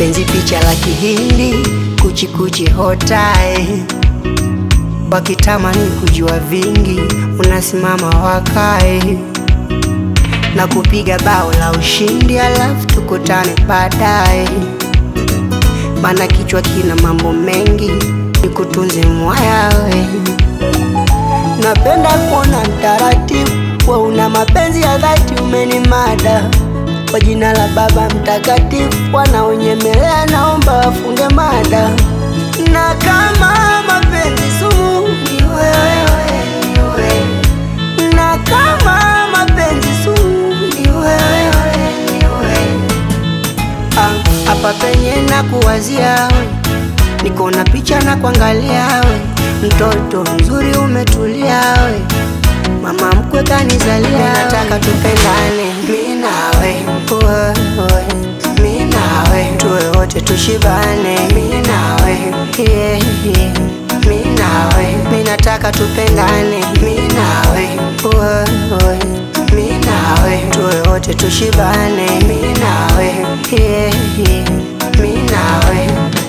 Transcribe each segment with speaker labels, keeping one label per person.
Speaker 1: penzi picha la kihindi kuchikuchi hotae wakitamani kujua vingi unasimama wakae na kupiga bao la ushindi alafu tukutane baadaye mana kichwa kina mambo mengi nikutunze mwayawe napenda kuona mtaratibu wa una mapenzi ya dhati umenimada kwa jina la baba mtakatifu wanaonyemelea naomba wafunge mada na kama mapenzi sumu ni wewe, ni wewe. na kama mapenzi sumu ni wewe, ni wewe. Ah, hapa penye na kuwazia we niko na picha na kuangalia we mtoto mzuri umetulia we mama mkwe kanizalia nataka tupendane mi nawe wewe mi nawe tuwe wote tushibane mi nawe yeah, yeah. mi nawe mi nataka tupendane mi nawe wewe mi nawe tuwe wote tushibane mi nawe yeah, yeah. mi nawe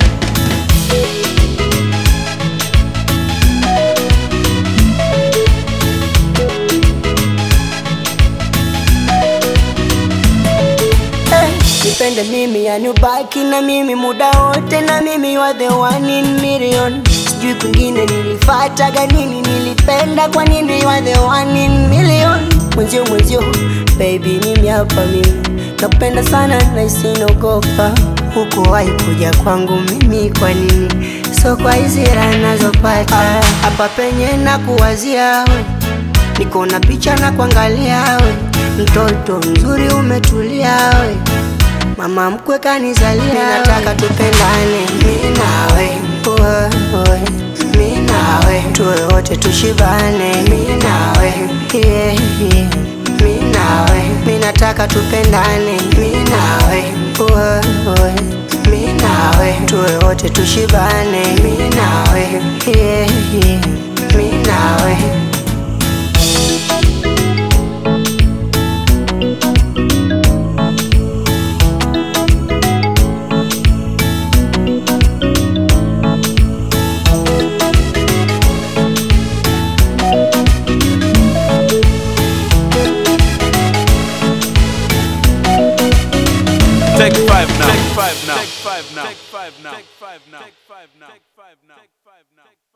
Speaker 1: Eh, nipende mimi yani ubaki na mimi muda wote na mimi you are the one in million sijui kwingine nilifataga nini nilipenda kwa nini you are the one in million mwenzio mwenzio baby mimi hapa mimi nakupenda sana na isinogopa huku wahi kuja kwangu mimi kwa nini so kwa hizi raha nazopata hapa penye na kuwazia we niko na picha na kuangalia we mtoto mzuri umetulia we mama mkwe kanizalia nataka tupendane mi nawe wewe mi nawe tuwe wote tushibane mi nawe yeah, yeah. mi nawe mi nataka tupendane mi nawe wewe mi nawe tuwe wote tushibane mi nawe yeah, yeah. mi nawe
Speaker 2: Take five now. Take five now. Take five now. Take five now. Take five now. Take five now. Take five now.